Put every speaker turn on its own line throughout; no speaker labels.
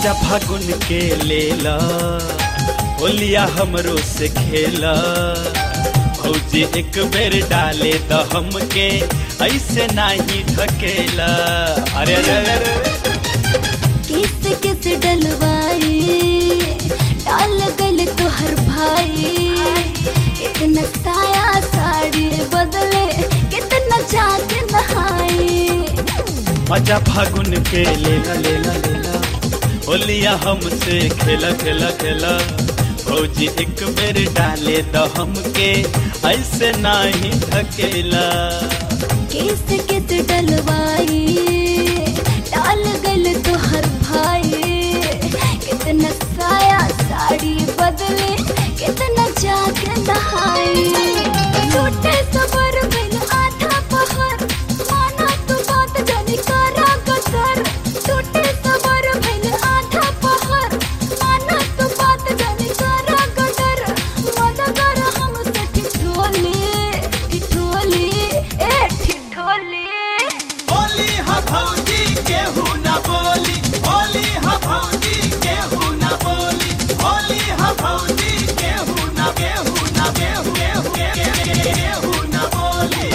मजा फागुन के लेला होलिया हमरो से खेला भौजी एक बेर डाले तो हमके ऐसे नहीं ढकेला अरे अरे अरे, अरे
किस किस डलवाई डाल गल तोहर भाई कितना साया साड़ी बदले कितना जाके नहाई
मजा फागुन के लेला लेला लेला होलिया हमसे खेला खेला खेला भौजी एक बेर डाले तो हमके ऐसे नहीं ढकेला
किस किस डलवाई डाल गल तोहर भाई कितना साया साड़ी बदले कितना जाके नहाई छोटे सबर में आधा पहर माना तू बात जाने करा कसर छोटे सबर में आधा पहर माना तू बात जाने करा कसर मजा कर हम से ठिठोली ठिठोली ए ठिठोली
होली हा भौजी केहू ना बोली होली हा भौजी केहू ना बोली होली हा भौजी केहू ना केहू ना केहू केहू केहू केहू ना बोली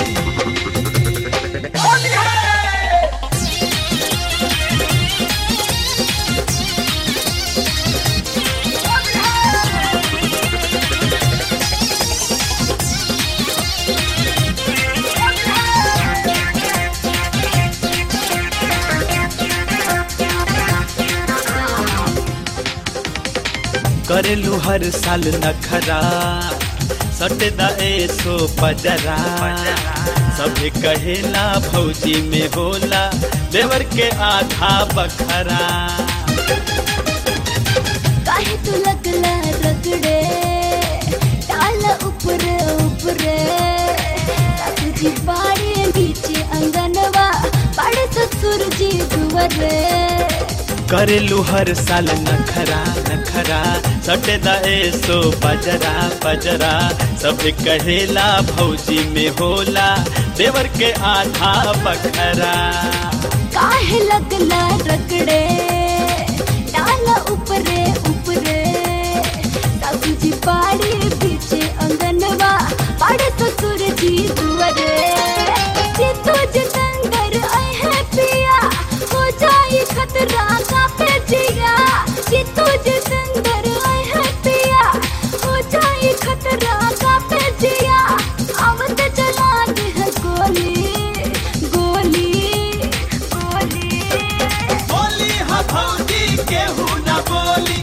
होली है करेलू हर साल नखरा सटदा सो पजरा सभे कहेला भौजी में होला देवर के आधा बखरा
काहे तू लगला रगड़े डाल ऊपर ऊपर जी बाड़े नीचे अंगनवा बड़े ससुर जी दुवरे
करेलू हर साल नखरा नखरा सटदा सो पजरा पजरा सभे कहेला भौजी में होला देवर के आधा बखरा
काहे लगला रगड़े डाल ऊपरे ऊपरे जी बाड़े पीछे अंगनवा बड़े ससुर जी दुवरे जे तुझ संगर आए है पिया हो जाई खतरा का पे जिया जे तुझ संगर आए है पिया हो जाई खतरा का पे जिया आवत चला दे है गोली गोली गोली
होली हा भौजी केहू ना बोली